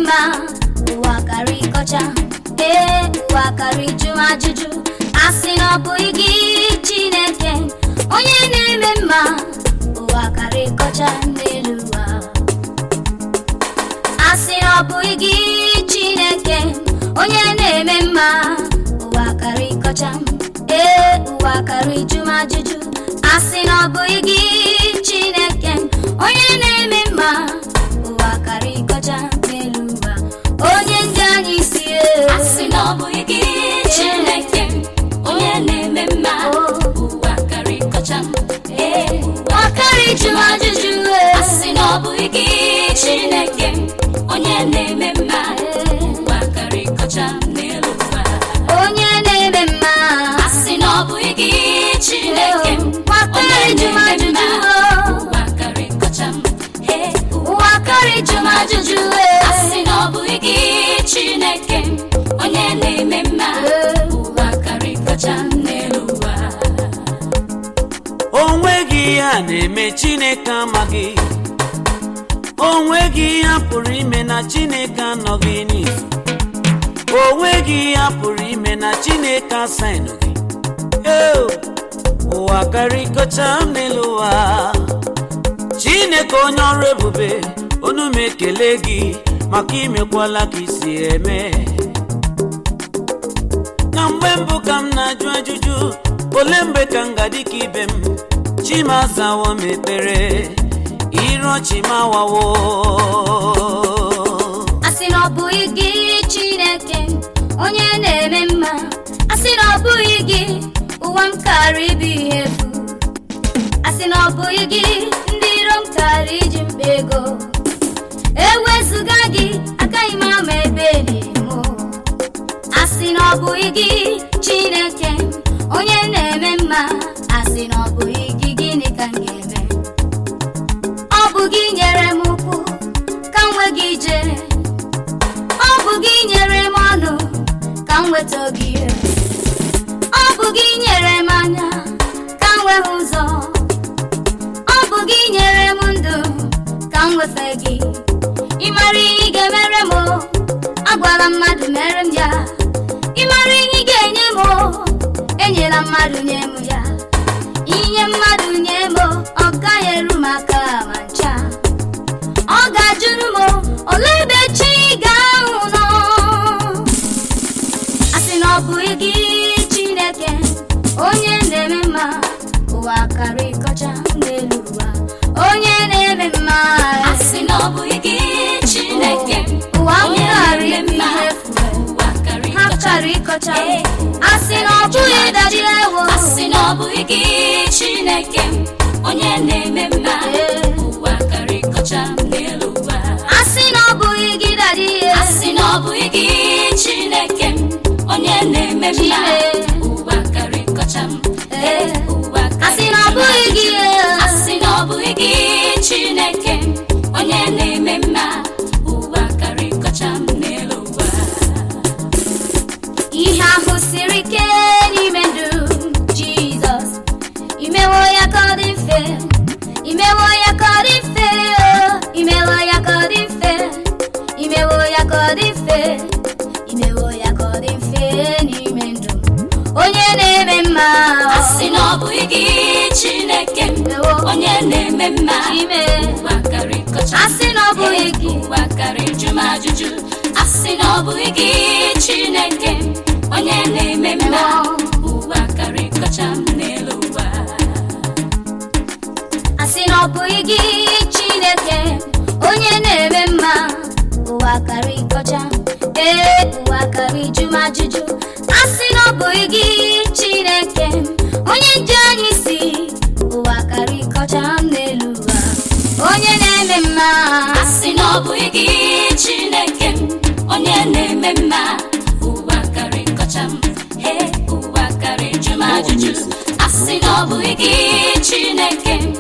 mma ụwa karị kọcha ee ụwa karị jụ m ajụjụ asị na ọ bụghị gị chineke onye na-eme mma ụwa karị kọcha n'elu ụwa asị na ọ bụghị gị chineke onye na-eme mma ụwa karị kọcha ee ụwa karị jụ m ajụjụ asị na ọ bụghị gị chineke onye na-eme mma ụwa karị kọcha n'elu ụwa onye ndị anyị si ee. asị na ọ bụghị gị chineke onye na-eme mma ụwa karịkọcha m ee ụwa karị jụ m ajụjụ ee. asị na ọ bụghị gị chineke onye na-eme mma ụwa karịkọcha m n'elu ụwa onye na-eme mma asị na ọ bụghị gị chineke ụwa onye karị jụ m na-eme ajụjụ mma ee. ụwa karịkọcha m ee ụwa karị jụ m ajụjụ ee. asị na ọ bụghị gị chineke onye na-eme mma ụwa karịkọcha m n'elu ụwa onweghị ihe a na-eme chineke amaghị onweghị ihe a pụrụ ime na chineke anọghị n'izu onweghị ihe a pụrụ ime na chineke asaịnụghị eo ụwa karịkọcha m n'elu ụwa chineke onye ọrụ ebube onu m ekele gị maka imekwala ka isi eme na mgbe mbụ ka m na-ajụ ajụjụ ole mgbe ka m ga-adị ka ibe m chimazawo m ekpere iru ọchị m awawo asị na ọ bụghị gị chineke onye na-eme mma asị na ọ bụghị gị ụwa m kara ịbụ ihe efu asị na ọ bụghị gị ndị iro m kara iji mkpa ego ewezụga gị agaghị m ama ebe na-emo asị na ọ bụghị gị chineke onye na-eme mma asị na ọ bụghị gị gịnị ka m ga-eme ọ bụ gị nyere m ụkwụ ka m nwee gị ije ọ bụ gị nyere m ọnụ ka m nweta gị ihe ọ bụ gị nyere m anya ka m nwee hụ ụzọ ọ bụ gị nyere m ndụ ka m nwefe gị ị mara ihe ị ga-emere m o, agwala mmadụ mere m ya ị mara ihe ị ga-enye m o, enyela mmadụ nye m ya inye mmadụ nye m o, ọ gaghị eru m aka ma ncha ọ ga-ajụrụ m o, olee ebe chi ga-ahụ nọ asị na ọ bụghị gị chineke onye na-eme mma ụwa karị kọcha n'elu ụwa onye na-eme mma asị na ọ bụghị gị chineke ụwa m onye karị na-eme bụ mma ihe efu ụwa ha karịkọcha karị kọcha Ee. asị na ọ bụghị daji ewo asị na ọ bụghị gị chineke onye na-eme mma Ee. ụwa karịkọcha m n'elu ụwa asị na ọ bụghị gị daji asị na ọ bụghị gị chineke onye na-eme mma Chine. ụwa karịkọcha m Ee. ụwa asị na ọ bụghị gị asị na ọ bụghị gị chineke onye na-eme mma ụwa karịkọcha m n'elu ụwa ihe ahụ siri ike n'ime ndụ jizọs imewo ya ka ọ dị mfe imewo ya ka ọ dị mfe o imewo ya ka ọ dị mfe imewo ya ka ọ dị mfe imewo ya ka ọ dị mfe n'ime ndụ onye na-eme mma asị na ọ bụghị gị chineke Ewo. onye na-eme mma Ime. ụwa karịkọcha asị na ọ bụghị gị ụwa karị jụ m ajụjụ asị na ọ bụghị gị chineke onye na-eme mma ụwa karịkọcha m n'elu ụwa asị na ọ bụghị gị chineke onye na-eme mma ụwa karị kọcha ee ụwa karị jụ m ajụjụ asị na ọ bụghị gị chineke onye nje anyị si ụwa karị kọcha m n'elu ụwa onye na-eme mma asị na ọ bụghị gị chineke onye na-eme mma ụwa karịkọcha m ee ụwa karị jụ m ajụjụ asị na ọ bụghị gị chineke